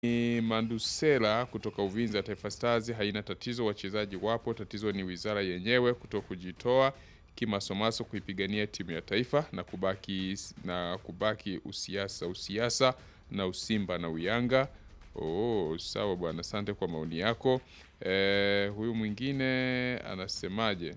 ni Mandusela kutoka Uvinza. Taifa Stars haina tatizo, wachezaji wapo, tatizo ni wizara yenyewe kuto kujitoa kimasomaso kuipigania timu ya taifa na kubaki na kubaki usiasa usiasa na usimba na uyanga. Oh, sawa bwana, asante kwa maoni yako. Eh, huyu mwingine anasemaje?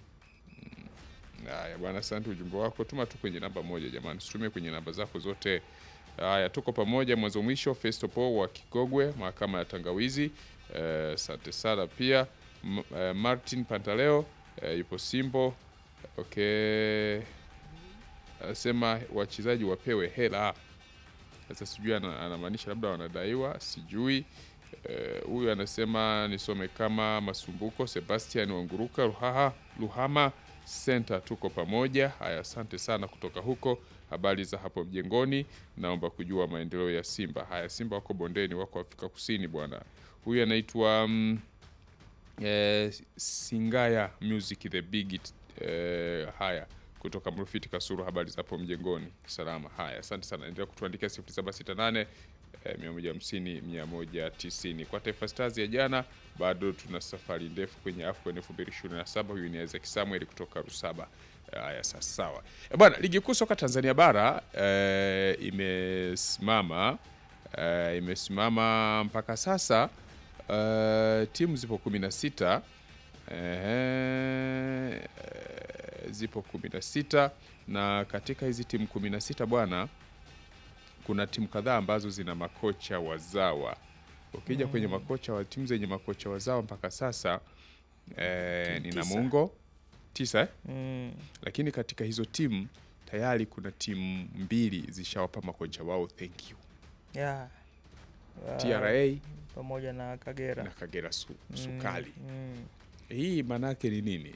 Haya bwana, asante ujumbe wako. Tuma tu kwenye namba moja jamani, usitumie kwenye namba zako zote. Haya, tuko pamoja mwanzo mwisho. Festo Po wa Kigogwe, mahakama ya Tangawizi. Asante sana pia M eh, Martin Pantaleo eh, yupo Simbo. Okay, anasema wachezaji wapewe hela. Sasa sijui ana- anamaanisha labda wanadaiwa, sijui. Eh, Huyu anasema nisome kama Masumbuko Sebastian Wanguruka Ruhaha Luhama Center, tuko pamoja. Haya, asante sana kutoka huko. Habari za hapo mjengoni, naomba kujua maendeleo ya Simba. Haya, Simba wako bondeni, wako Afrika Kusini bwana. Huyu anaitwa mm, eh, Singaya Music the Big It, eh, haya kutoka Mrufiti Kasuru, habari za hapo mjengoni, salama. Haya, asante sana, endelea kutuandikia 0768 eh, 150 190. Kwa Taifa Stars ya jana, bado tuna safari ndefu kwenye AFCON 2027. Huyu ni Isaac Samuel kutoka Rusaba. Haya, sasa sawa Eh, bwana, ligi kuu soka Tanzania bara eh, imesimama eh, imesimama mpaka sasa eh, timu zipo 16 eh, zipo 16 na katika hizi timu 16 bwana, kuna timu kadhaa ambazo zina makocha wazawa. Ukija kwenye makocha wa timu zenye makocha wazawa mpaka sasa eh, Timu ni tisa. Namungo tisa eh? Mm. lakini katika hizo timu tayari kuna timu mbili zishawapa makocha wao thank you Yeah. Ah, TRA pamoja na Kagera na Kagera su, Mm, Sukali. mm. Hii maanake ni nini?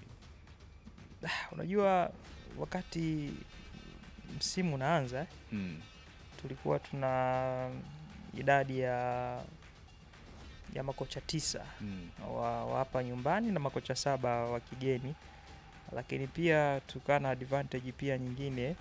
Unajua, wakati msimu unaanza eh, Mm. tulikuwa tuna idadi ya ya makocha tisa Mm. wa, wa hapa nyumbani na makocha saba wa kigeni, lakini pia tukawa na advantage pia nyingine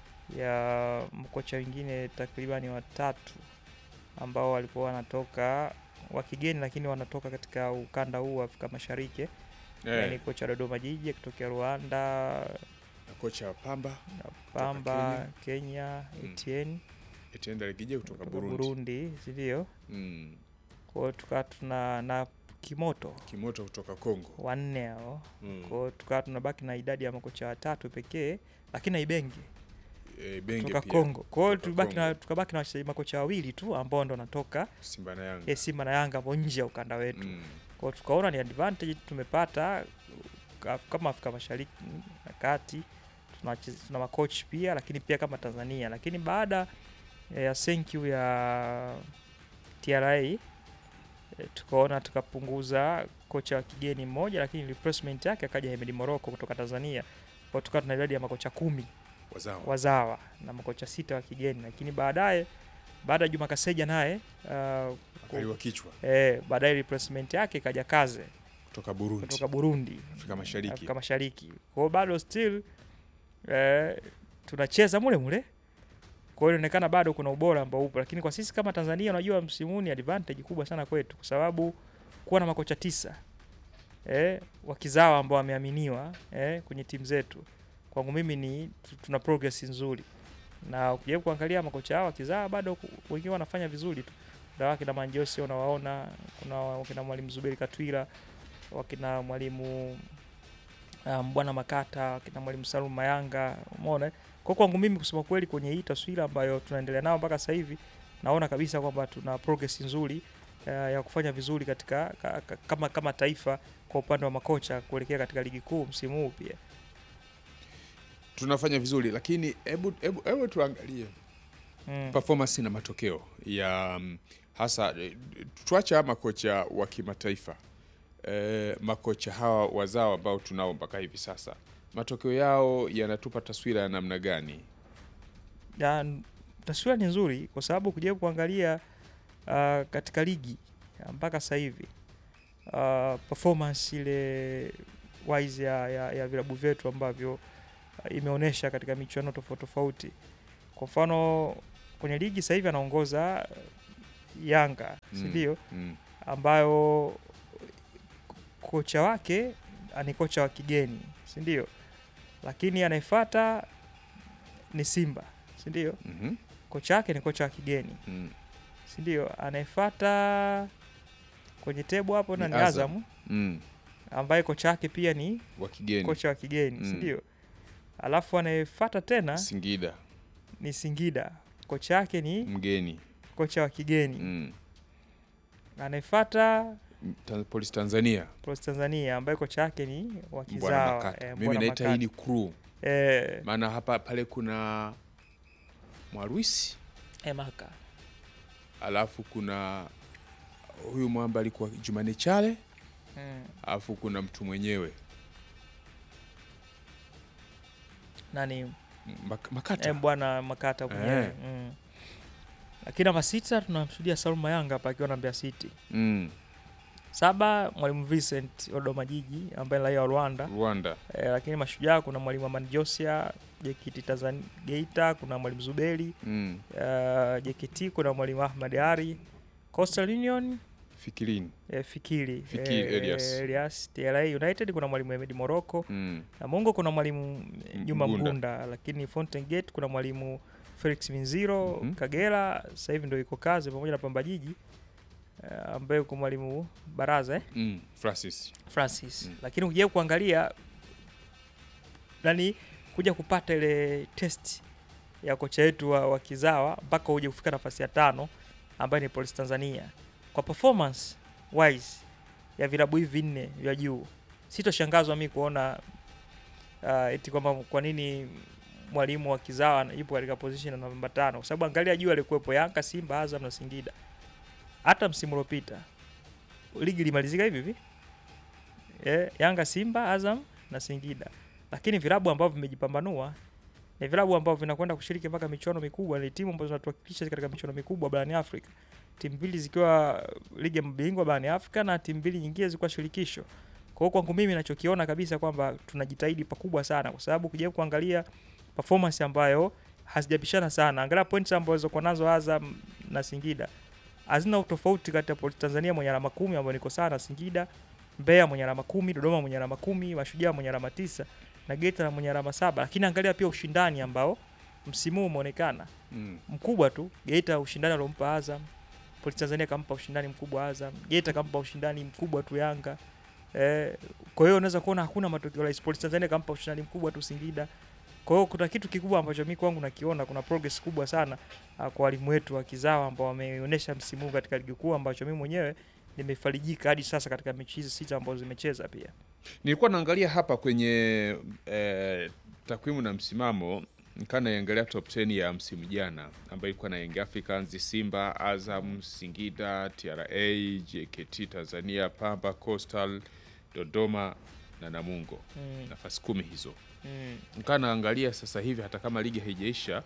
ya makocha wengine takribani watatu ambao walikuwa wanatoka wa kigeni, lakini wanatoka katika ukanda huu wa Afrika Mashariki. Yani Eh, kocha Dodoma Jiji akitokea Rwanda, na kocha wa Pamba Pamba Kenya, Mm. Etienne Etienne Ligije kutoka kutoka Burundi. Burundi, si ndio? Mm. Kwa hiyo tukawa tuna na Kimoto Kimoto kutoka Kongo. wanne hao Mm. Kwa hiyo tukawa tunabaki na idadi ya makocha watatu pekee, lakini na Ibenge Eh, Benge kutoka pia. Kongo. Kwa hiyo Kutoka tulibaki na Kongo. tukabaki na wachezaji makocha wawili tu ambao ndo wanatoka Simba na Yanga. eh, Simba na Yanga ambao nje ya ukanda wetu. Mm. Kwa hiyo tukaona ni advantage tumepata ka- kama Afrika Mashariki na Kati tuna, wache- tuna makochi pia, lakini pia kama Tanzania, lakini baada eh, ya thank you ya TRA eh, tukaona tukapunguza kocha wa kigeni mmoja, lakini replacement yake akaja Hemedi Moroko kutoka Tanzania. Kwa hiyo tukawa tuna idadi ya makocha kumi Wazawa. wazawa na makocha sita wa kigeni, lakini baadaye baada ya Juma Kaseja naye uh, Akaliwa kichwa eh, baadaye replacement yake ikaja Kaze kutoka Burundi. kutoka Burundi Afrika Mashariki. Afrika Mashariki. Kwa hiyo bado still eh, tunacheza mule mule. Kwa hiyo inaonekana bado kuna ubora ambao upo, lakini kwa sisi kama Tanzania, unajua msimu huu ni advantage kubwa sana kwetu, kwa sababu kuwa na makocha tisa eh, wakizawa ambao wameaminiwa eh, kwenye timu zetu, kwangu mimi ni tu- tuna progress nzuri, na ukijaribu kuangalia makocha hao wakizawa bado ku- wengine wanafanya vizuri tu. Kuna wakina Manjosi unawaona, kuna wakina mwalimu Zuberi Katwira, wakina mwalimu um, bwana Makata, wakina mwalimu Salum Mayanga, umeona eh? Kwa kwangu mimi kusema kweli, kwenye hii taswira ambayo tunaendelea nao mpaka sasa hivi, naona kabisa kwamba tuna progress nzuri uh, ya kufanya vizuri katika ka, ka, kama kama taifa kwa upande wa makocha kuelekea katika ligi kuu msimu huu pia. Tunafanya vizuri lakini hebu hebu hebu tuangalie Mm. performance na matokeo ya mm, hasa eh, tuacha makocha wa kimataifa eh, makocha hawa wazao ambao tunao mpaka hivi sasa matokeo yao yanatupa taswira ya namna gani? Ya, n- taswira ni nzuri kwa sababu kujaribu kuangalia uh, katika ligi ya mpaka sasa hivi uh, performance ile wise ya, ya, ya vilabu vyetu ambavyo uh, imeonyesha katika michuano tofauti tofauti. Kwa mfano kwenye ligi sasa hivi anaongoza Yanga si Mm. ndio? Mm. ambayo kocha wake ni kocha wa kigeni si ndio? Lakini anayefuata ni Simba si ndio? Mhm. Kocha wake ni kocha wa kigeni Mm. si ndio? Anayefuata kwenye tebu hapo na Ni ni Azam. Azam Mm. ambaye kocha wake pia ni wa kigeni kocha wa kigeni si Mm. ndio? Alafu anayefuata tena Singida ni Singida, kocha wake ni mgeni kocha wa kigeni. mm. Anayefuata Ta- Polisi Tanzania Polisi Tanzania ambaye kocha wake ni wa Mbwana kizawa Makata. eh, Mimi Mbwana naita Makata. hii ni crew, eh, maana hapa pale kuna Mwarwisi eh, Maka alafu kuna huyu mwamba alikuwa Jumane Chale mm. alafu kuna mtu mwenyewe nani Mak- Makata eh, bwana Makata mwenyewe Eh. mm. Lakini namba sita tunamshuhudia Salma Yanga hapa akiwa na Mbeya City. mm. Saba mwalimu Vincent Odoma Jiji ambaye ni raia wa Rwanda Rwanda eh, lakini mashujaa kuna mwalimu Amani Josia JKT Tanzania Geita, kuna mwalimu Zuberi mm. uh, JKT kuna mwalimu Ahmad Ari Coastal Union Fikirini eh, Fikiri, Fikiri, Elias. Elias TRA United kuna mwalimu Ahmed Morocco mm. Namungo kuna mwalimu eh, Juma Mgunda. Mgunda, lakini Fountain Gate kuna mwalimu Felix Minziro Mhm. Kagera sasa hivi ndio iko kazi pamoja na Pamba Jiji eh, ambaye uko mwalimu Baraza eh, Mm. Francis Francis Mm. lakini ukija kuangalia nani kuja kupata ile test ya kocha wetu wa, wa kizawa mpaka uje kufika nafasi ya tano ambayo ni Police Tanzania kwa performance wise ya vilabu hivi vinne vya juu, sitoshangazwa mi kuona uh, eti kwamba kwa nini mwalimu wa kizawa yupo katika position ya namba tano, kwa sababu angalia juu alikuwepo Yanga, Simba, Azam na Singida. Hata msimu uliopita ligi ilimalizika hivi hivi eh, Yanga, Simba, Azam na Singida, lakini vilabu ambavyo vimejipambanua ni vilabu ambavyo vinakwenda kushiriki mpaka michuano mikubwa, ni timu ambazo zinatuwakilisha katika michuano mikubwa barani Afrika, timu mbili zikiwa ligi ya mabingwa barani Afrika na timu mbili nyingine zikiwa shirikisho. Kwa hiyo kwangu mimi nachokiona kabisa kwamba tunajitahidi pakubwa sana, kwa sababu ukija kuangalia performance ambayo hazijapishana sana, angalia points ambazo zilizokuwa nazo Azam na Singida hazina utofauti kati ya Polisi Tanzania mwenye alama kumi ambayo niko sana Singida, Mbeya mwenye alama kumi, Dodoma mwenye alama kumi, Mashujaa mwenye alama tisa na Geita na mwenye alama saba. Lakini angalia pia ushindani ambao msimu huu umeonekana mm. mkubwa tu. Geita ushindani aliompa Azam, Polisi Tanzania kampa ushindani mkubwa Azam, Geita kampa ushindani mkubwa tu Yanga. Eh, kwa hiyo unaweza kuona hakuna matokeo rahisi. Polisi Tanzania kampa ushindani mkubwa tu Singida. Kwa hiyo kuna kitu kikubwa ambacho mimi kwangu nakiona, kuna progress kubwa sana uh, kwa walimu wetu wa kizawa ambao wameonyesha msimu huu katika ligi kuu, ambacho mimi mwenyewe nimefarijika hadi sasa katika mechi hizi sita ambazo zimecheza pia. Nilikuwa naangalia hapa kwenye eh, takwimu na msimamo nikaa naiangalia top 10 ya msimu jana ambayo ilikuwa na Young Africans, Simba, Azam, Singida, TRA, JKT Tanzania, Pamba, Coastal, Dodoma na Namungo. Mm, Nafasi kumi hizo. mm, Nikaa naangalia sasa hivi hata kama ligi haijaisha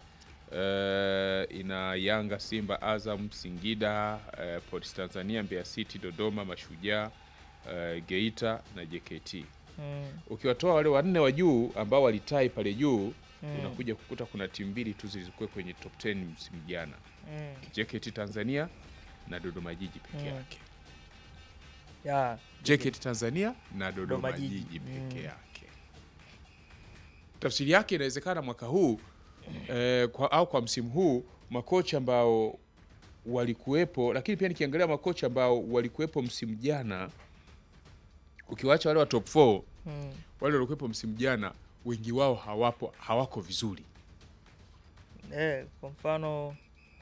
eh, ina Yanga, Simba, Azam, Singida, eh, Police Tanzania, Mbeya City, Dodoma, Mashujaa, eh, Geita na JKT mm, ukiwatoa wale wanne wa juu ambao walitai pale juu mm, unakuja kukuta kuna timu mbili tu zilizokuwa kwenye top 10 msimu jana mm. JKT Tanzania na Dodoma Jiji peke Mm. yake Ya, JKT Tanzania na Dodoma Dodoma Jiji. Jiji peke Mm. yake tafsiri yake inawezekana mwaka huu eh, kwa, au kwa msimu huu makocha ambao walikuwepo lakini pia nikiangalia makocha ambao walikuwepo msimu jana ukiwacha wale wa top 4 mm, wale waliokuwepo msimu jana wengi wao hawapo hawako vizuri eh, kwa mfano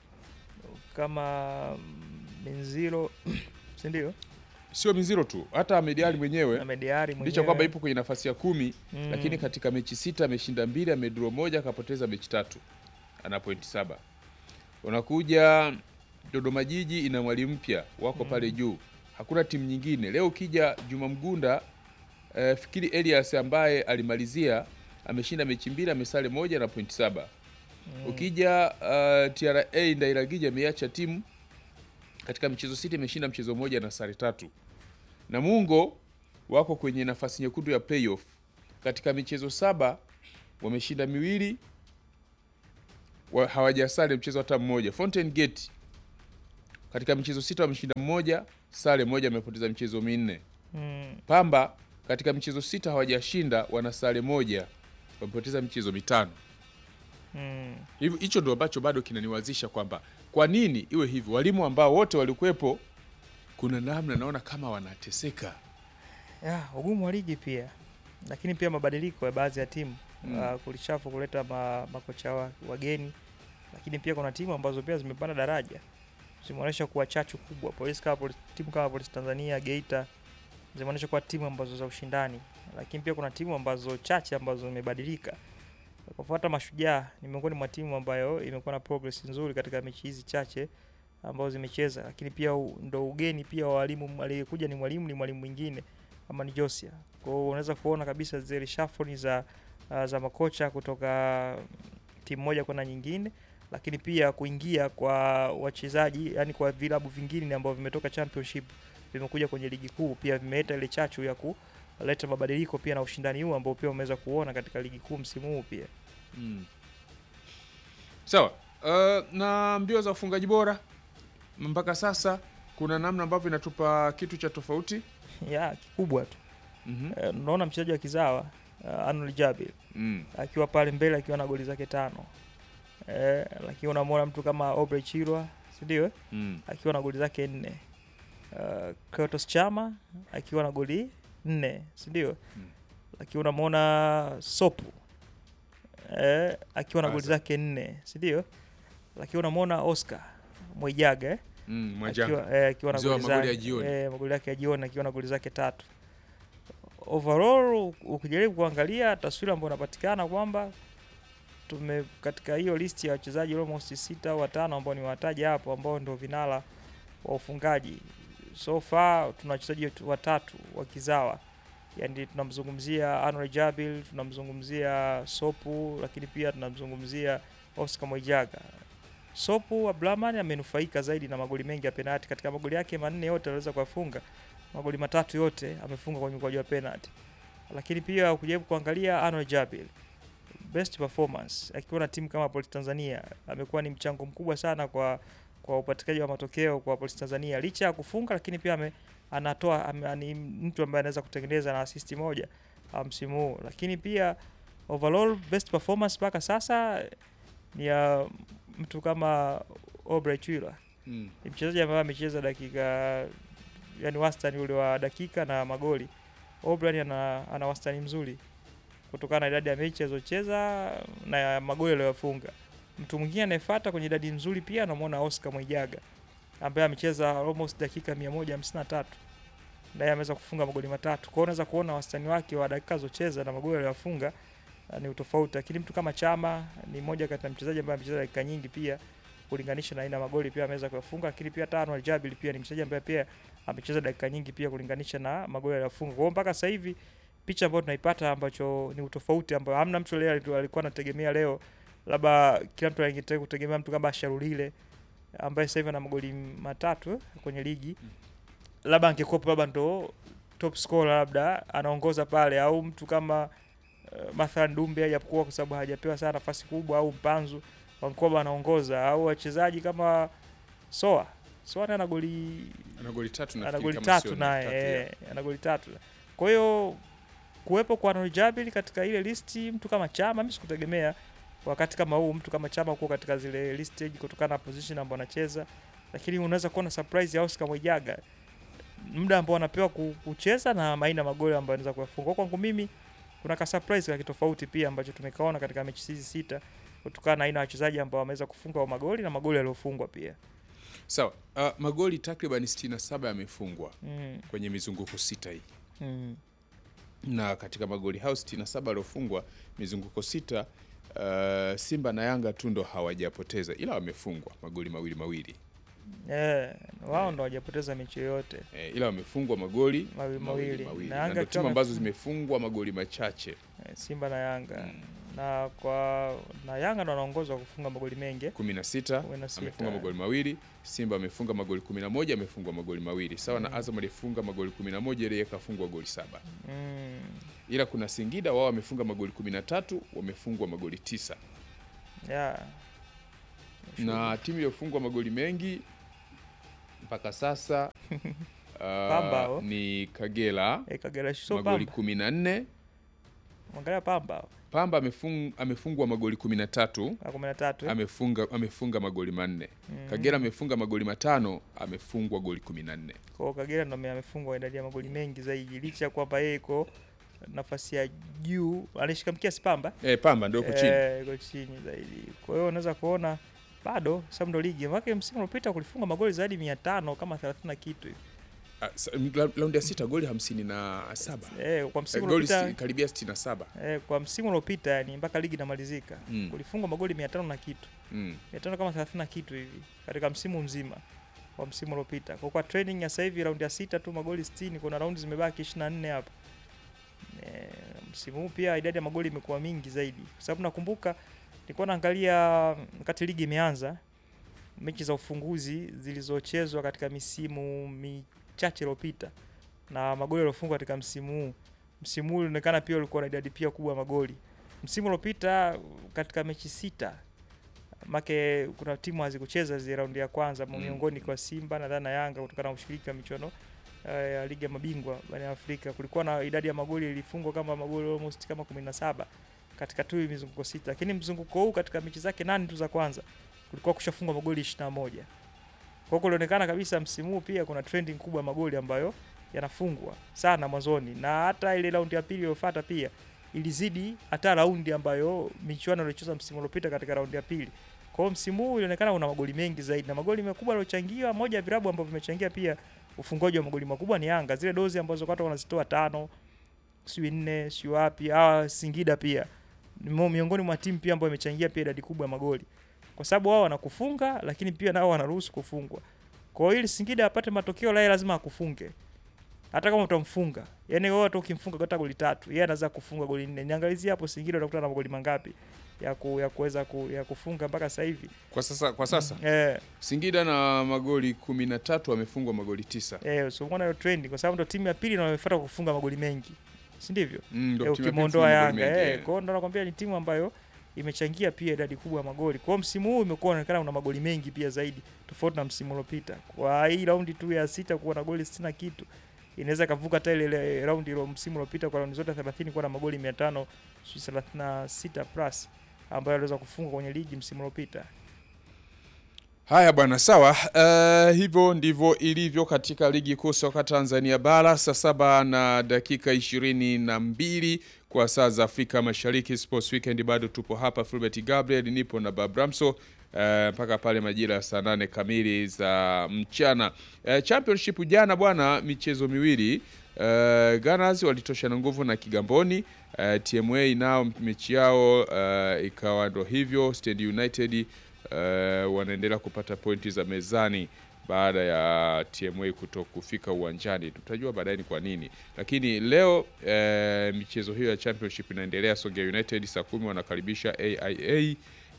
kama Minziro si ndio? sio Miziro tu hata Ahmed Ally mwenyewe Na Mediari licha mwenyewe. kwamba ipo kwenye nafasi ya kumi Mm. lakini katika mechi sita ameshinda mbili amedraw moja akapoteza mechi tatu ana pointi saba unakuja Dodoma Jiji ina mwalimu mpya wako pale juu hakuna timu nyingine leo ukija Juma Mgunda eh, fikiri Elias ambaye alimalizia ameshinda mechi mbili amesale moja na pointi saba Mm. ukija uh, TRA Ndairagija ameacha timu katika michezo sita imeshinda mchezo mmoja na sare tatu. Namungo wako kwenye nafasi nyekundu ya playoff katika michezo saba wameshinda miwili wa, hawajasare mchezo hata mmoja. Fountain Gate katika michezo sita wameshinda mmoja, sare moja, amepoteza michezo minne. Mm. Pamba katika michezo sita hawajashinda, wana sare moja, wamepoteza michezo mitano. Mm. Hivyo hicho ndio ambacho bado kinaniwazisha kwamba kwa nini iwe hivi. Walimu ambao wote walikuwepo, kuna namna naona kama wanateseka. Ya, ugumu wa ligi pia, lakini pia mabadiliko ya baadhi ya timu Mm. uh, kulishafu kuleta ma, makocha wa, wageni, lakini pia kuna timu ambazo pia zimepanda daraja zimeonyesha kuwa chachu kubwa. Polisi kama polisi, timu kama Polisi Tanzania, Geita zimeonyesha kuwa timu ambazo za ushindani, lakini pia kuna timu ambazo chache ambazo zimebadilika. Kwa kufuata Mashujaa ni miongoni mwa timu ambayo imekuwa na progress nzuri katika mechi hizi chache ambazo zimecheza, lakini pia u- ndo ugeni pia wa walimu, aliyekuja ni mwalimu ni mwalimu mwingine ama ni Josia. Kwa hiyo unaweza kuona kabisa zile reshuffle za uh, za makocha kutoka timu moja kwenda nyingine, lakini pia kuingia kwa wachezaji, yani kwa vilabu vingine ambavyo vimetoka championship vimekuja kwenye ligi kuu, pia vimeleta ile chachu ya kuleta mabadiliko pia na ushindani huu ambao pia umeweza kuona katika ligi kuu msimu huu pia. Mm. Sawa. Uh, na mbio za ufungaji bora mpaka sasa kuna namna ambavyo inatupa kitu cha tofauti. ya kikubwa tu Mhm. Eh, unaona mchezaji wa kizawa uh, Arnold Jabir Mm. akiwa pale mbele akiwa na goli zake tano eh, lakini unamwona mtu kama Aubrey Chirwa si ndio eh? Mm. akiwa na goli zake nne uh, Kratos Chama akiwa na goli nne si ndio Mm. lakini unamwona Sopu eh, akiwa na goli Asa. zake nne si ndio lakini unamwona Oscar Mwijaga eh? Mm. Mwajanga. akiwa eh, akiwa na Mzee wa goli magoli ya zake jioni. eh, magoli yake ya jioni akiwa na goli zake tatu. Overall ukijaribu kuangalia taswira ambayo inapatikana kwamba tume katika hiyo listi ya wachezaji almost sita au watano ambao ni wataja hapo ambao ndio vinara wa ufungaji so far, tuna wachezaji wetu watatu wa kizawa, yani tunamzungumzia Anwar Jabil, tunamzungumzia Sopu, lakini pia tunamzungumzia Oscar Mwijaga. Sopu Abdulrahman amenufaika zaidi na magoli mengi ya penalti. Katika magoli yake manne yote aliweza kuyafunga, magoli matatu yote amefunga kwa mikwaju ya penalti. Lakini pia ukijaribu kuangalia Anwar Jabil best performance akiwa na timu kama Polisi Tanzania amekuwa ni mchango mkubwa sana kwa kwa upatikanaji wa matokeo kwa Polisi Tanzania, licha ya kufunga, lakini pia ame, anatoa ame, ni mtu ambaye anaweza kutengeneza na assist moja ah, msimu huu, lakini pia overall best performance mpaka sasa ni ya mtu kama Aubrey Chwila Mm. ni mchezaji ambaye amecheza dakika yani wastani ule wa dakika na magoli. Aubrey ana, ana wastani mzuri kutokana na idadi ya mechi alizocheza na ya magoli aliyofunga. Mtu mwingine anayefuata kwenye idadi nzuri pia anamwona Oscar Mwijaga ambaye amecheza almost dakika 153 naye ameweza kufunga magoli matatu. Kwa hiyo unaweza kuona wastani wake wa dakika alizocheza na magoli aliyofunga uh, ni utofauti, lakini mtu kama Chama ni mmoja kati ya mchezaji ambaye amecheza dakika nyingi pia kulinganisha na aina ya magoli pia ameweza kuyafunga, lakini pia Tanwar Jabil pia ni mchezaji ambaye pia amecheza dakika nyingi pia kulinganisha na magoli aliyofunga. Kwa hiyo mpaka sasa hivi picha ambayo tunaipata ambacho ni utofauti ambao hamna mtu leo alitu- alikuwa anategemea leo, labda kila mtu angetaka kutegemea mtu kama Sharulile ambaye sasa hivi ana magoli matatu eh, kwenye ligi, labda angekuwa labda ndo top scorer, labda anaongoza pale, au mtu kama uh, mathalan Dumbe hajakuwa kwa sababu hajapewa sana nafasi kubwa, au Mpanzu Wankoba anaongoza, au wachezaji kama Soa Soa naye ana goli Ana goli tatu ana nafikiri goli kama tatu sio naye tatu, ya. eh, ana goli tatu. Kwa hiyo kuwepo kwa Arnold Jabil katika ile listi, mtu kama Chama mimi sikutegemea wakati kama huu mtu kama Chama kuwa katika zile listage kutokana na position ambayo anacheza, lakini unaweza kuona surprise ya Oscar Mwijaga muda ambao anapewa ku- kucheza na maina magoli ambayo anaweza kuyafunga. Kwa kwangu mimi kuna ka surprise ka kitofauti pia ambacho tumekaona katika mechi hizi sita kutokana na aina ya wachezaji ambao wameweza kufunga wa magoli na magoli yaliyofungwa pia. Sawa. Uh, magoli takriban 67 yamefungwa Mm, kwenye mizunguko sita hii. mm, na katika magoli hao 67 waliofungwa mizunguko sita, uh, Simba na Yanga tu ndo hawajapoteza ila wamefungwa magoli mawili mawili eh, wao ndo hawajapoteza mechi yoyote. e, ila wamefungwa magoli Mawili mawili. Na na Yanga ndo akiwa timu ambazo amefunga- zimefungwa magoli machache Eh, Simba na Yanga Mm. na kwa na Yanga ndo wanaongozwa kufunga magoli mengi 16 Kumi na sita. amefunga magoli mawili, Simba amefunga magoli 11 amefungwa magoli mawili sawa na Mm. Azam alifunga magoli 11 ile kafungwa goli saba mm. ila kuna Singida wao wamefunga magoli 13 wamefungwa magoli tisa yeah. na timu iliyofungwa magoli mengi mpaka sasa uh, Pamba, oh. ni Kagera Eh, Kagera sio magoli Pamba. kumi na nne Angalia Pamba Pamba amefung, amefungwa magoli kumi na tatu na 13. eh. amefunga amefunga magoli manne Mm. Kagera amefunga magoli matano amefungwa goli kumi na nne Kwa hiyo Kagera ndo ame- amefungwa idadi ya magoli mengi zaidi licha ya kwamba yeye iko nafasi ya juu anashika mkia Spamba eh, Pamba ndio huko chini eh, iko chini zaidi. Kwa hiyo unaweza kuona bado sababu ndo ligi maana msimu uliopita kulifunga magoli zaidi 500 kama 30 na kitu hivi. Ah, sa- la- raundi ya sita goli hamsini na saba Eh, kwa Eh, msimu goli uliopita si- karibia sitini na saba eh, kwa msimu uliopita yani mpaka ligi inamalizika Mm. kulifungwa magoli 500 na kitu. mm. 500 kama 30 na kitu hivi katika msimu mzima wa msimu uliopita. Kwa kwa training ya sasa hivi raundi ya sita tu magoli 60, kuna raundi zimebaki 24 hapa. E, msimu huu pia idadi ya magoli imekuwa mingi zaidi, kwa sababu nakumbuka nilikuwa naangalia wakati ligi imeanza mechi za ufunguzi zilizochezwa katika misimu michache iliyopita na magoli yaliyofungwa katika msimu huu. Msimu huu ulionekana pia ulikuwa na idadi pia kubwa ya magoli. Msimu uliopita katika mechi sita make kuna timu hazikucheza zile raundi ya kwanza Mm. miongoni kwa Simba nadhani na Yanga kutokana na ushiriki wa michuano eh, ya ligi ya mabingwa barani Afrika. Kulikuwa na idadi ya magoli ilifungwa kama magoli almost kama 17 katika tu mizunguko sita, lakini mzunguko huu katika mechi zake nane tu za kwanza kulikuwa kushafungwa magoli 21. Kwa hiyo kulionekana kabisa msimu huu pia kuna trending kubwa ya magoli ambayo yanafungwa sana mwanzoni, na hata ile raundi ya pili iliyofuata pia ilizidi hata raundi ambayo michuano iliyochezwa msimu uliopita katika raundi ya pili. Kwa hiyo msimu huu ilionekana una magoli mengi zaidi na magoli makubwa yaliyochangiwa. Moja ya vilabu ambavyo vimechangia pia ufungaji wa magoli makubwa ni Yanga, zile dozi ambazo watu wanazitoa tano, sijui nne, sijui wapi. Hawa Singida pia ni mo- miongoni mwa timu pia ambayo imechangia pia idadi kubwa ya magoli, kwa sababu wao wanakufunga, lakini pia nao wanaruhusu kufungwa. Kwa hiyo ili Singida apate matokeo laye lazima akufunge hata kama utamfunga, yani wewe hata ukimfunga hata goli tatu, yeye anaweza kufunga goli nne. Niangalizie hapo Singida utakuta na magoli mangapi ya ku, ya kuweza ku, ya kufunga mpaka sasa hivi kwa sasa kwa sasa eh, Singida na magoli kumi na tatu amefungwa magoli tisa eh, so umeona hiyo trend, kwa sababu ndo timu ya pili inayofuata kufunga magoli mengi, si ndivyo? Mm, ndo Eh, timu ya ukimwondoa pili kufunga Yanga magoli eh, mengi, kwa hiyo ndo nakwambia ni timu ambayo imechangia pia idadi kubwa ya magoli. Kwa hiyo msimu huu imekuwa unaonekana una magoli mengi pia zaidi tofauti na msimu uliopita. Kwa hii raundi tu ya sita kuwa na goli 60 na kitu inaweza kavuka hata ile ile raundi ile msimu uliopita kwa raundi zote 30 kuwa na magoli 500 sijui 36 plus ambayo aliweza kufunga kwenye ligi msimu uliopita. Haya bwana, sawa. Uh, hivyo ndivyo ilivyo katika ligi kuu soka Tanzania bara, saa saba na dakika ishirini na mbili kwa saa za Afrika Mashariki. Sports Weekend bado tupo hapa, Fulbert Gabriel nipo na Babramso uh, mpaka pale majira ya saa nane kamili za mchana. Uh, championship jana bwana, michezo miwili uh, Gunners walitoshana nguvu na Kigamboni. Uh, TMA nao mechi yao uh, ikawa ndo hivyo. Stand United uh, wanaendelea kupata pointi za mezani baada ya TMA kuto kufika uwanjani. Tutajua baadaye ni kwa nini, lakini leo uh, michezo hiyo ya championship inaendelea. Songea United saa kumi wanakaribisha AIA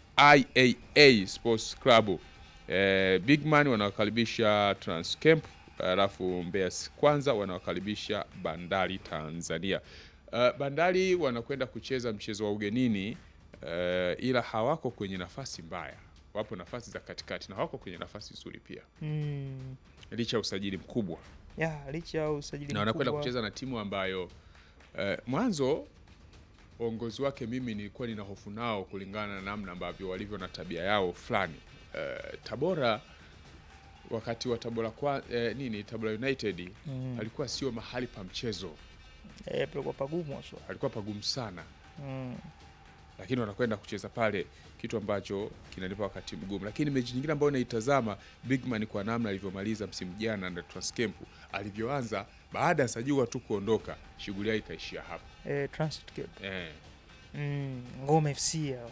IAA Sports Club. Uh, Bigman wanawakaribisha Transcamp, alafu Mbeya kwanza wanawakaribisha Bandari Tanzania. Uh, Bandari wanakwenda kucheza mchezo wa ugenini uh, ila hawako kwenye nafasi mbaya, wapo nafasi za katikati na hawako kwenye nafasi nzuri pia, Mm. licha ya usajili mkubwa, Ya, licha ya usajili na wanakwenda mkubwa. kucheza na timu ambayo uh, mwanzo uongozi wake mimi nilikuwa nina hofu nao kulingana na namna ambavyo walivyo na tabia yao fulani. Uh, Tabora wakati wa Tabora kwa eh, nini Tabora United Mm. alikuwa sio mahali pa mchezo, Eh, palikuwa pagumu haswa. alikuwa pagumu sana Mm. lakini wanakwenda kucheza pale, kitu ambacho kinanipa wakati mgumu. Lakini mechi nyingine ambayo naitazama Bigman kwa namna alivyomaliza msimu jana na Transcamp alivyoanza, baada ya Sajua tu kuondoka, shughuli yake ikaishia hapo Eh, Transit Cape. eh. Mm, Ngome FC hao.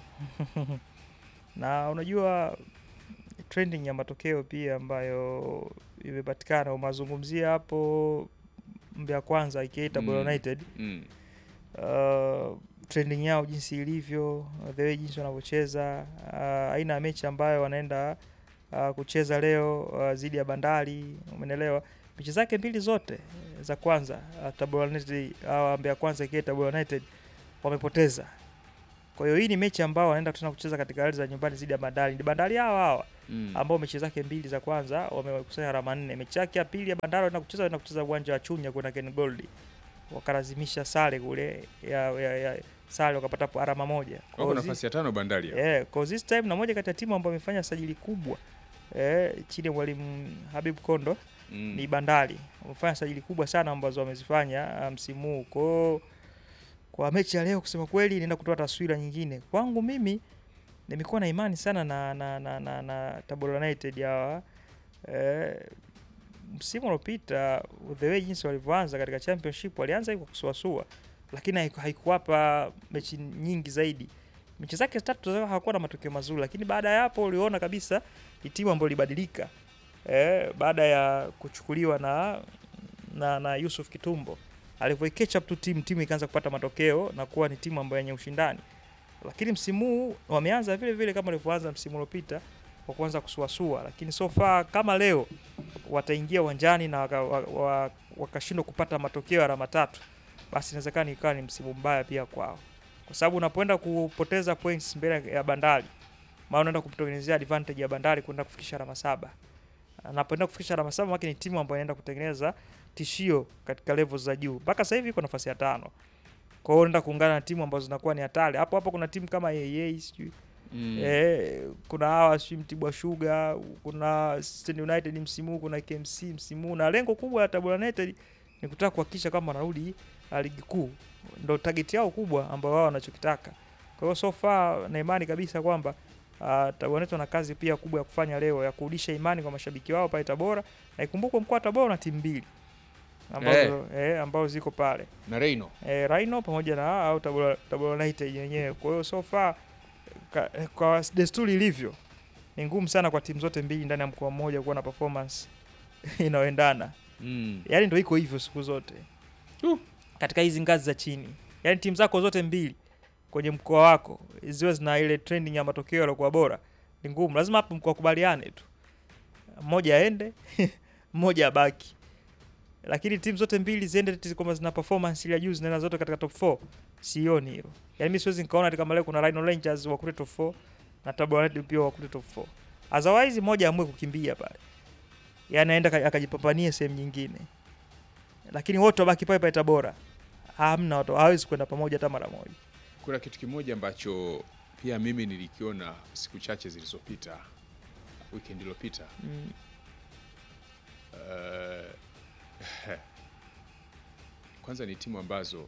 na unajua trending ya matokeo pia ambayo imepatikana umazungumzia hapo Mbeya Kwanza aka Tabora Mm. United mm. uh, trending yao jinsi ilivyo the way jinsi wanavyocheza uh, aina ya mechi ambayo wanaenda uh, kucheza leo uh, dhidi ya Bandari umeelewa mechi zake mbili zote eh, za kwanza uh, Tabora United uh, Mbeya Kwanza aka Tabora United wamepoteza Kwa hiyo hii ni mechi ambao wanaenda tena kucheza katika ardhi za nyumbani dhidi ya Bandari. Ni Bandari hawa hawa Mm. ambao mechi zake mbili za kwanza wamekusanya alama nne. Mechi yake ya pili ya Bandari wanaenda kucheza wanaenda kucheza uwanja wa Chunya kuna Ken Gold. Wakalazimisha sare kule ya, ya, ya sare wakapata po- alama moja. Kwa Wako hiyo zi- nafasi ya tano Bandari hapa. Eh, cause this time na moja kati ya timu ambayo imefanya sajili kubwa eh, chini ya mwalimu Habib Kondo Mm. ni Bandari. Wamefanya sajili kubwa sana ambazo wamezifanya ah, msimu huu. Kwa hiyo, kwa mechi ya leo kusema kweli inaenda kutoa taswira nyingine. Kwangu mimi nimekuwa na imani sana na na na, na, na Tabora United hawa eh, msimu uliopita the way jinsi walivyoanza katika championship walianza kwa kusuasua, lakini haiku- haikuwapa mechi nyingi zaidi. Mechi zake tatu zao hawakuwa na matokeo mazuri, lakini baada ya hapo uliona kabisa ni timu ambayo ilibadilika eh, baada ya kuchukuliwa na na, na Yusuf Kitumbo alivyo catch up tu timu timu ikaanza kupata matokeo na kuwa ni timu ambayo yenye ushindani, lakini msimu huu wameanza vile vile kama walivyoanza msimu uliopita kwa kuanza kusuasua, lakini so far kama leo wataingia uwanjani na wakashindwa waka, wa- wakashindwa kupata matokeo ya alama tatu, basi inawezekana ikawa ni msimu mbaya pia kwao, kwa sababu unapoenda kupoteza points mbele ya Bandari, maana unaenda kumtengenezea advantage ya Bandari kwenda kufikisha alama saba. Anapoenda kufikisha alama saba, maana ni timu ambayo inaenda kutengeneza tishio katika level za juu. Mpaka sasa hivi iko nafasi ya tano. Kwa hiyo unaenda kuungana na timu ambazo zinakuwa ni hatari. Hapo hapo kuna timu kama AA sijui Mm. Eh, kuna hawa sijui Mtibwa Sugar, kuna Stand United msimu huu, kuna KMC msimu huu, na lengo kubwa la Tabora United ni kutaka kuhakikisha kwamba wanarudi ah, ligi kuu, ndo target yao kubwa ambayo wao wanachokitaka. Kwa hiyo so far na imani kabisa kwamba uh, Tabora United wana kazi pia kubwa ya kufanya leo ya kurudisha imani kwa mashabiki wao pale Tabora, na ikumbukwe mkoa wa Tabora una timu mbili ambazo, eh, ambazo ziko pale Na Reino. eh, Rhino pamoja na au Tabora, Tabora United yenyewe. Kwa hiyo so far ka, kwa desturi ilivyo ni ngumu sana kwa timu zote mbili ndani ya mkoa mmoja kuwa na performance inayoendana. Mm. Yaani ndio iko hivyo siku zote Uh. katika hizi ngazi za chini, yaani timu zako zote mbili kwenye mkoa wako ziwe zina ile trending ya matokeo yaliokuwa bora, ni ngumu. Lazima hapo mkakubaliane tu, mmoja aende mmoja abaki, lakini timu zote mbili ziende eti kwamba zina performance ile ya juu zinaenda zote katika top 4, sioni hilo. Yaani mimi siwezi nikaona ati kama leo kuna Rhino Rangers wakute top 4 na Tabora United pia wakute top 4. Otherwise mmoja amue kukimbia pale, yaani aenda aka- akajipambanie sehemu nyingine, lakini wote wabaki pale pale Tabora, hamna watu hawezi kwenda pamoja hata mara moja. Kuna kitu kimoja ambacho pia mimi nilikiona siku chache zilizopita, weekend iliyopita. Mm. Uh, kwanza ni timu ambazo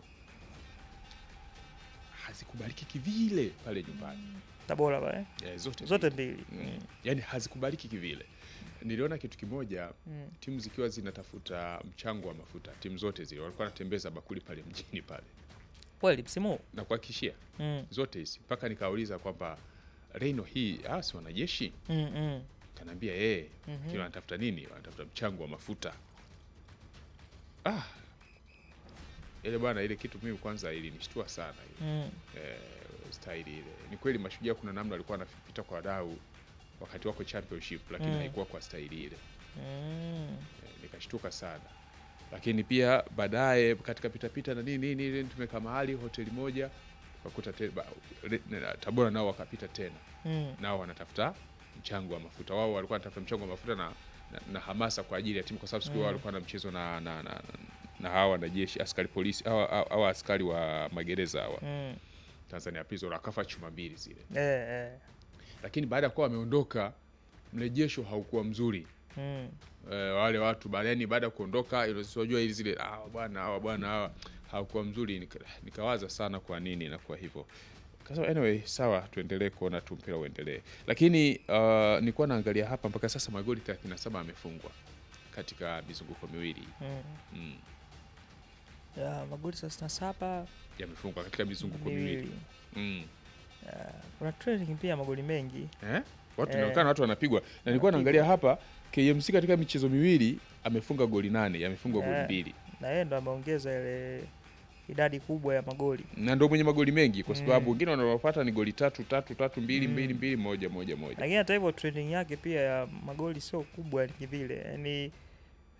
hazikubaliki kivile pale nyumbani Tabora pale eh, zote zote mbili. mbili. Mm. Mm. Yaani hazikubaliki kivile. Niliona kitu kimoja, Mm. timu zikiwa zinatafuta mchango wa mafuta, timu zote zile walikuwa wanatembeza bakuli pale mjini pale, Kweli msimu huu? na kuhakikishia mm. zote hizi, mpaka nikauliza kwamba Reino hii ah, si wanajeshi? mm, mm. Kanaambia yeye Mhm. kile wanatafuta nini? Wanatafuta mchango wa mafuta. Ah, ile bwana, ile kitu mimi kwanza ilinishtua sana ile Mm. eh, staili ile. Ni kweli Mashujaa kuna namna walikuwa wanapita kwa wadau wakati wako championship, lakini Mm. haikuwa kwa staili ile Mm. eh, nikashtuka sana. Lakini pia baadaye katika pitapita na nini nini nini, tumekaa mahali hoteli moja ukakuta te- ba- re- na- Tabora nao wakapita tena Mm. nao wanatafuta mchango wa mafuta. Wao walikuwa wanatafuta mchango wa mafuta na, na, na hamasa kwa ajili ya timu, kwa sababu siku hiyo Mm. walikuwa na mchezo na, na, na, na hawa wanajeshi askari polisi hawa, hawa hawa askari wa magereza hawa Mm. Tanzania Prison wakafa chuma mbili zile, Eh, eh. lakini baada ya kuwa wameondoka mrejesho haukuwa mzuri. Mm. E, wale watu baada yani baada ya kuondoka unajua ili zile ah, bwana hawa bwana hawa haukuwa mzuri. Nika, nikawaza sana kwa nini inakuwa hivyo. Kasema anyway, sawa, tuendelee kuona tu mpira uendelee, lakini uh, nilikuwa naangalia hapa mpaka sasa magoli 37 amefungwa katika mizunguko miwili Mm. mm, Ya, magoli thelathini na saba yamefungwa katika mizunguko miwili miwili. mm. Ya, kuna training pia magoli mengi eh? Watu Eh. inaonekana watu wanapigwa, na nilikuwa Wanapigwa. naangalia hapa KMC katika michezo miwili amefunga goli nane, yamefungwa goli Eh. mbili na yeye ndo ameongeza ile idadi kubwa ya magoli. na ndo mwenye magoli mengi kwa sababu Mm. wengine wanaopata ni goli tatu tatu tatu mbili Mm. mbili mbili moja moja moja. Lakini hata hivyo training yake pia ya magoli sio kubwa ni vile, yaani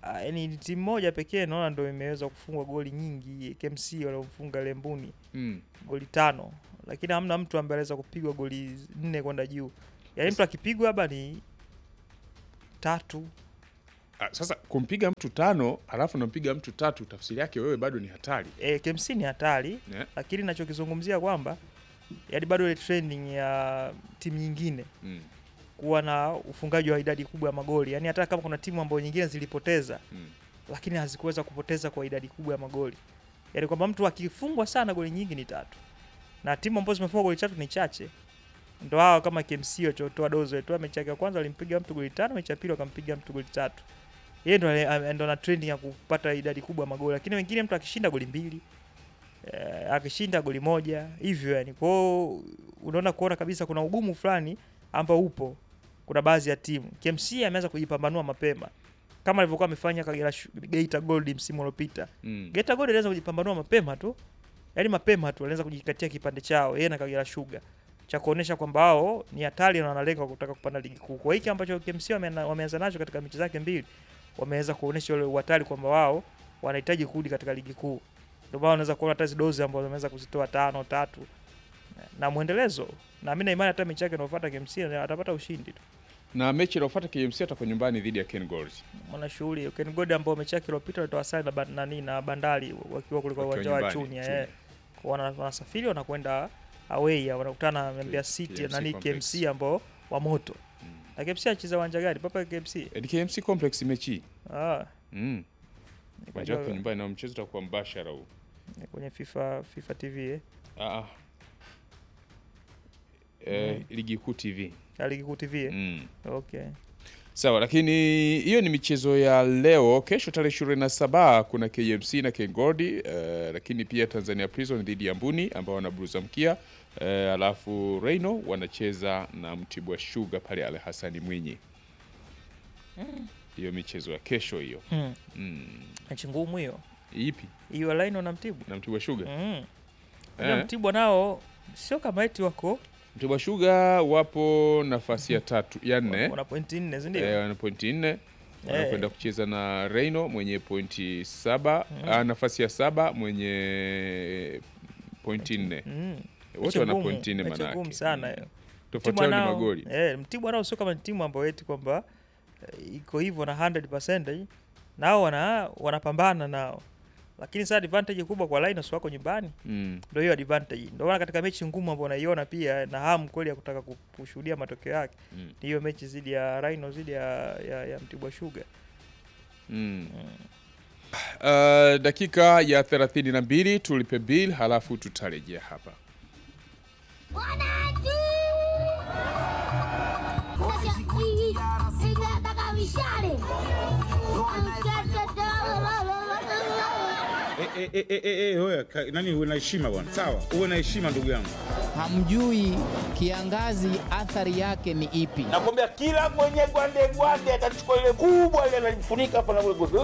ah, yani ni timu moja pekee naona ndo imeweza kufungwa goli nyingi KMC waliomfunga Lembuni Mm. goli tano, lakini hamna mtu ambaye anaweza kupigwa goli nne kwenda juu. Yaani mtu akipigwa hapa ni tatu Ah, Sasa kumpiga mtu tano alafu unampiga mtu tatu, tafsiri yake wewe bado ni hatari e, KMC ni hatari yeah. lakini nachokizungumzia kwamba yani bado ile trending ya timu nyingine mm. kuwa na ufungaji wa idadi kubwa ya magoli, yani hata kama kuna timu ambayo nyingine zilipoteza Mm. lakini hazikuweza kupoteza kwa idadi kubwa ya magoli, yani kwamba mtu akifungwa sana goli nyingi ni tatu, na timu ambazo zimefungwa goli tatu ni chache. Ndo hao kama KMC walichotoa dozo tu, mechi yake ya kwanza walimpiga mtu goli tano, mechi ya pili wakampiga mtu goli tatu. Yeye ndo ale- ndo na trending ya kupata idadi kubwa ya magoli, lakini wengine mtu akishinda goli mbili eh, akishinda goli moja hivyo yani. Kwa hiyo unaona kuona kabisa kuna ugumu fulani ambao upo, kuna baadhi ya timu. KMC ameanza kujipambanua mapema kama alivyokuwa amefanya Kagera Shu- Geita Gold msimu uliopita. Mm. Geita Gold alianza kujipambanua mapema tu, yaani mapema tu alianza kujikatia kipande chao yeye na Kagera Sugar cha kuonesha kwamba wao ni hatari na wanalenga kutaka kupanda ligi kuu. Kwa hiki ambacho KMC wameana- wameanza nacho katika mechi zake mbili, wameweza kuonesha ule uhatari kwamba wao wanahitaji kurudi katika ligi kuu. Ndio maana unaweza kuona hata hizo dozi ambazo wameweza kuzitoa tano tatu na mwendelezo, na mimi na imani hata mechi yake inayofuata KMC atapata ushindi tu. na mechi inayofuata KMC atakuwa nyumbani dhidi ya Ken Gold mwana shughuli Ken God ambao mechi yake iliyopita walitoa sare na ban- nani na Bandari wakiwa kule kwa Wakiwa uwanja wa nyumbani, Chunya Chunya. eh. Kwa wana- wanasafiri wanakwenda away ya wanakutana na Mbeya City KMC nani Complex. KMC ambao wa moto. Mm. Na KMC anacheza uwanja gani? Papa KMC. Eh, ni KMC Complex mechi hii. Ah, mm. uwanja wake nikajua- nyumbani na mchezo utakuwa mbashara huu kwenye FIFA FIFA TV eh. ah. ah. Eh, ligi kuu TV Ya Ligi Kuu TV eh. mm. Okay. Sawa, lakini hiyo ni michezo ya leo. Kesho tarehe ishirini na saba kuna KMC na Kengodi eh, lakini pia Tanzania Prison dhidi ya Mbuni ambao wanaburuza mkia eh, alafu Reino wanacheza na Mtibwa Sugar pale Al Hasani Mwinyi. Hiyo michezo ya kesho hiyo. Mm. Mm. Mechi ngumu hiyo. Ipi? Hiyo line na Mtibwa. Na Mtibwa Sugar. Mm. Eh. Eh. Mtibwa nao sio kama eti wako Mtibwa Sugar wapo nafasi ya tatu ya nne wana pointi nne, si ndio? eh, wana pointi nne wanakwenda kucheza na Reino mwenye pointi saba ah, nafasi ya saba mwenye pointi nne Mm. wote Mechi wana ngumu, pointi nne mechi manake ngumu sana hiyo. tofauti Mtibwa yao ni nao- magoli Eh, Mtibwa nao sio kama ni timu ambayo eti kwamba eh, iko hivyo na 100% nao wana wanapambana nao, lakini sasa advantage kubwa kwa Linus wako nyumbani, mm. ndio hiyo advantage. Ndio maana katika mechi ngumu ambayo unaiona pia na hamu kweli ya kutaka ku- kushuhudia matokeo yake Mm. ni hiyo mechi dhidi ya Rhino dhidi ya, ya, ya Mtibwa Sugar. Mm. Uh, dakika ya 32 tulipe bill halafu tutarejea hapa Wananchi! Nataka mishale. Eh, eh, eh, eh, eh, wewe, ka- nani uwe na heshima bwana sawa uwe na heshima ndugu yangu hamjui kiangazi athari yake ni ipi. nakwambia kila mwenye gwande gwande atachukua ile kubwa ile analifunika hapa na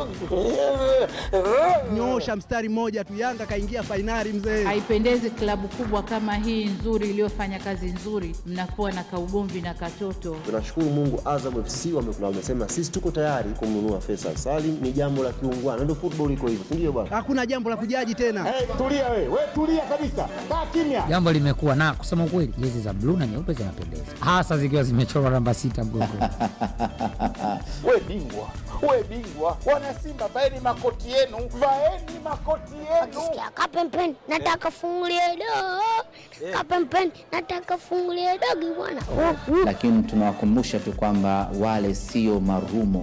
Nyoosha mstari mmoja tu, Yanga kaingia fainali mzee. Haipendezi klabu kubwa kama hii nzuri iliyofanya kazi nzuri, mnakuwa na kaugomvi na katoto. Tunashukuru Mungu, Azam FC wamekula, wamesema sisi tuko tayari kumnunua Faisal Salim. Ni jambo la kiungwana, ndio football iko hivyo, si ndio bwana? Hakuna jambo la kujaji tena. hey, tulia we we tulia kabisa kaa kimya Jambo limekuwa na kusema ukweli, jezi za bluu na nyeupe zinapendeza, hasa zikiwa zimechorwa namba sita mgongoni. we bingwa we bingwa wana simba vaeni makoti yenu vaeni makoti yenu Sikia kapempeni, nataka fungulie dogo. Kapempeni, nataka fungulie dogo bwana. Oh, oh. Lakini tunawakumbusha tu kwamba wale sio marumo.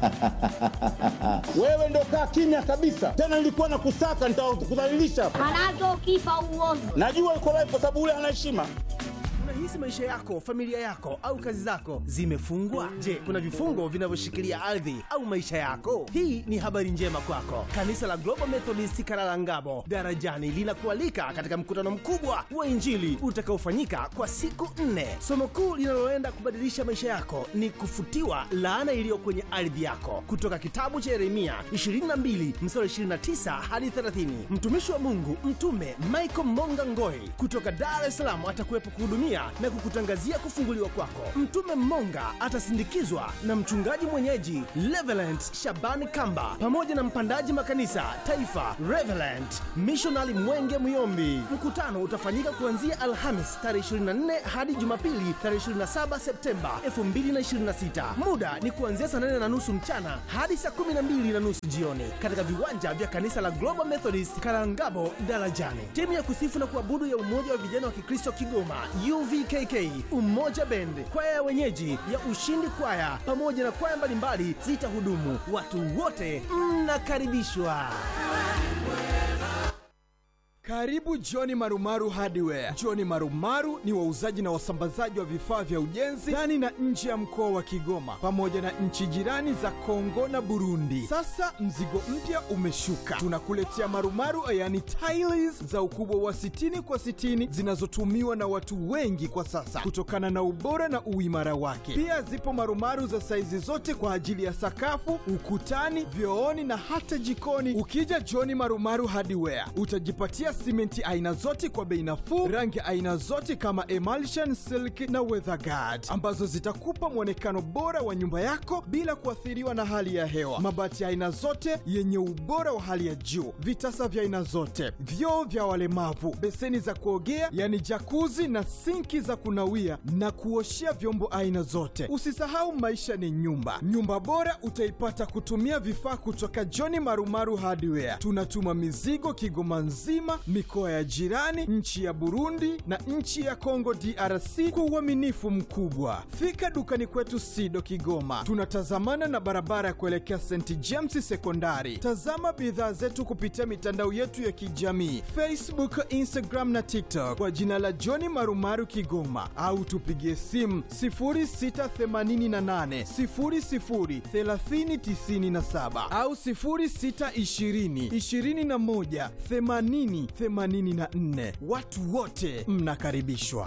wewe ndo kaa kimya kabisa tena nilikuwa na kusaka nitakudhalilisha Manake ukifa uovu. najua uko live kwa sababu ule ana heshima Unahisi maisha yako, familia yako au kazi zako zimefungwa? Je, kuna vifungo vinavyoshikilia ardhi au maisha yako? Hii ni habari njema kwako. Kanisa la Global Methodist Karalangabo Darajani linakualika katika mkutano mkubwa wa Injili utakaofanyika kwa siku nne. Somo kuu linaloenda kubadilisha maisha yako ni kufutiwa laana iliyo kwenye ardhi yako, kutoka kitabu cha Yeremia 22 mstari 29 hadi 30. Mtumishi wa Mungu Mtume Michael Monga Ngoi kutoka Dar es Salaam atakuwepo kuhudumia pamoja na kukutangazia kufunguliwa kwako. Mtume Mmonga atasindikizwa na mchungaji mwenyeji Reverend Shabani Kamba pamoja na mpandaji makanisa taifa Reverend Missionary Mwenge Muyombi. Mkutano utafanyika kuanzia Alhamis tarehe 24 hadi Jumapili tarehe 27 Septemba 2026. Muda ni kuanzia saa 8 na nusu mchana hadi saa 12 na nusu jioni katika viwanja vya kanisa la Global Methodist Karangabo Darajani. Timu ya kusifu na kuabudu ya Umoja wa Vijana wa Kikristo Kigoma UVKK, Umoja Bend, kwaya ya wenyeji ya Ushindi Kwaya pamoja na kwaya mbalimbali zitahudumu. Watu wote mnakaribishwa. Karibu Johni Marumaru Hardware. Johni Marumaru ni wauzaji na wasambazaji wa vifaa vya ujenzi ndani na nje ya mkoa wa Kigoma pamoja na nchi jirani za Kongo na Burundi. Sasa mzigo mpya umeshuka, tunakuletea marumaru yani tiles za ukubwa wa 60 kwa 60 zinazotumiwa na watu wengi kwa sasa kutokana na ubora na uimara wake. Pia zipo marumaru za saizi zote kwa ajili ya sakafu, ukutani, vyooni na hata jikoni. Ukija Johni Marumaru Hardware utajipatia simenti aina zote kwa bei nafuu, rangi aina zote kama emulsion, silk na weatherguard ambazo zitakupa mwonekano bora wa nyumba yako bila kuathiriwa na hali ya hewa. Mabati aina zote yenye ubora wa hali ya juu, vitasa vya aina zote, vyoo vya walemavu, beseni za kuogea yani jakuzi na sinki za kunawia na kuoshea vyombo aina zote. Usisahau maisha ni nyumba. Nyumba bora utaipata kutumia vifaa kutoka John Marumaru Hardware. Tunatuma mizigo Kigoma nzima, mikoa ya jirani, nchi ya Burundi na nchi ya Kongo DRC kwa uaminifu mkubwa. Fika dukani kwetu Sido Kigoma, tunatazamana na barabara ya kuelekea St James Sekondari. Tazama bidhaa zetu kupitia mitandao yetu ya kijamii Facebook, Instagram na TikTok kwa jina la John Marumaru Kigoma, au tupigie simu 0688 00 3097 au 0620 21 80 84. Watu wote mnakaribishwa.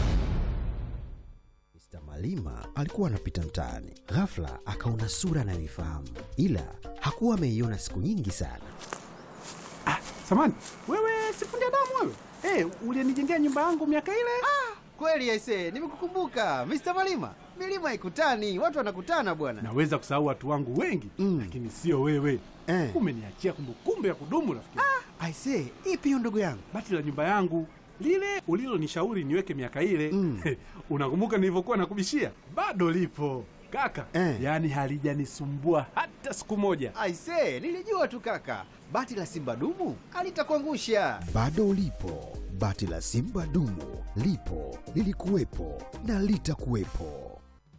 Mr. Malima alikuwa anapita mtaani, ghafla akaona sura anayoifahamu, ila hakuwa ameiona siku nyingi sana. Samani, wewe sifundi damu wewe? Eh, ulinijengea nyumba yangu miaka ile? Kweli aise, nimekukumbuka Mr. Malima. Milima haikutani, watu wanakutana bwana. Naweza kusahau watu wangu wengi mm. lakini sio wewe Eh. Umeniachia kumbukumbu ya kudumu rafiki. Aise, ipi hiyo ndugu yangu? Bati la nyumba yangu lile ulilonishauri niweke miaka ile mm. unakumbuka nilivyokuwa nakubishia? Bado lipo kaka Eh. yaani halijanisumbua hata siku moja. Aise, nilijua tu kaka. Bati la Simba dumu alitakuangusha. Bado lipo bati la Simba dumu, lipo lilikuwepo na litakuwepo.